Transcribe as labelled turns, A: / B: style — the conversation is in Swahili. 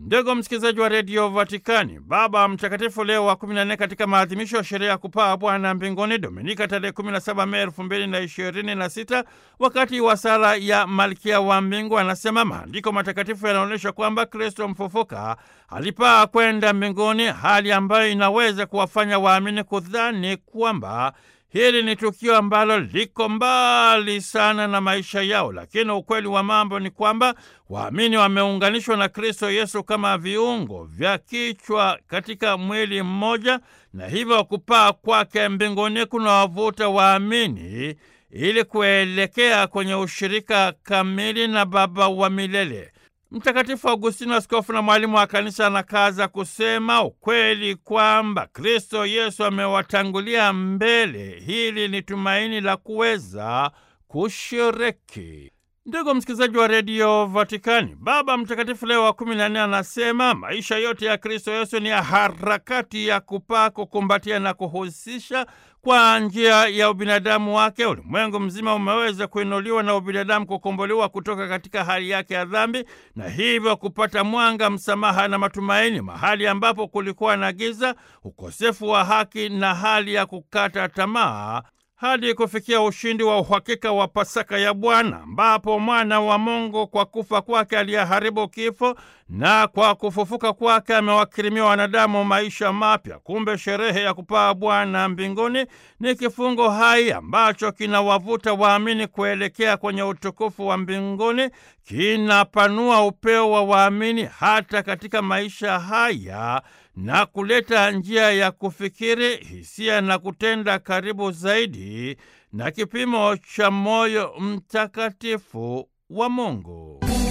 A: Ndugu msikilizaji wa redio Vatikani, Baba Mtakatifu Leo wa 14 katika maadhimisho ya sherehe ya kupaa Bwana mbinguni Dominika tarehe 17 Mei 2026 wakati wa sala ya Malkia wa Mbingu anasema maandiko matakatifu yanaonyesha kwamba Kristo mfufuka alipaa kwenda mbinguni, hali ambayo inaweza kuwafanya waamini kudhani kwamba hili ni tukio ambalo liko mbali sana na maisha yao, lakini ukweli wa mambo ni kwamba waamini wameunganishwa na Kristo Yesu kama viungo vya kichwa katika mwili mmoja, na hivyo kupaa kwake mbinguni kunawavuta waamini ili kuelekea kwenye ushirika kamili na Baba wa milele. Mtakatifu Augustino, askofu na mwalimu wa kanisa, anakaza kusema ukweli kwamba Kristo Yesu amewatangulia mbele. Hili ni tumaini la kuweza kushiriki. Ndugu msikilizaji wa redio Vatikani, Baba Mtakatifu Leo wa kumi na nne anasema maisha yote ya Kristo Yesu ni ya harakati ya kupaa, kukumbatia na kuhusisha kwa njia ya ubinadamu wake. Ulimwengu mzima umeweza kuinuliwa na ubinadamu kukombolewa kutoka katika hali yake ya dhambi, na hivyo kupata mwanga, msamaha na matumaini mahali ambapo kulikuwa na giza, ukosefu wa haki na hali ya kukata tamaa hadi kufikia ushindi wa uhakika wa Pasaka ya Bwana, ambapo mwana wa Mungu kwa kufa kwake aliyeharibu kifo na kwa kufufuka kwake amewakirimia wanadamu maisha mapya. Kumbe sherehe ya kupaa Bwana mbinguni ni kifungo hai ambacho kinawavuta waamini kuelekea kwenye utukufu wa mbinguni, kinapanua upeo wa waamini hata katika maisha haya na kuleta njia ya kufikiri, hisia na kutenda karibu zaidi na kipimo cha moyo mtakatifu wa Mungu.